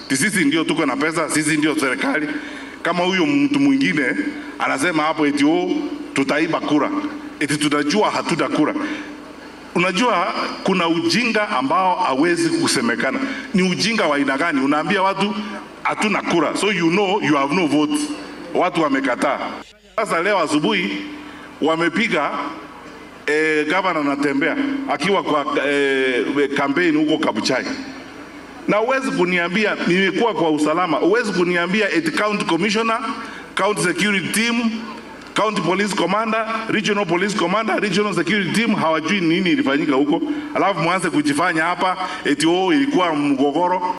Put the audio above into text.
Ti sisi ndio tuko na pesa, sisi ndio serikali. Kama huyo mtu mwingine anasema hapo eti oh, tutaiba kura, eti tunajua hatuna kura. Unajua kuna ujinga ambao hawezi kusemekana. Ni ujinga wa aina gani? Unaambia watu hatuna kura, so you know you have no vote. Watu wamekataa. Sasa leo asubuhi wamepiga eh, gavana anatembea akiwa kwa eh, kampeni huko Kabuchai na uwezi kuniambia nimekuwa kwa usalama, uwezi kuniambia eti county commissioner, county security team, county police commander, regional police commander, regional security team hawajui nini ilifanyika huko, alafu mwanze kujifanya hapa eti oh, ilikuwa mgogoro.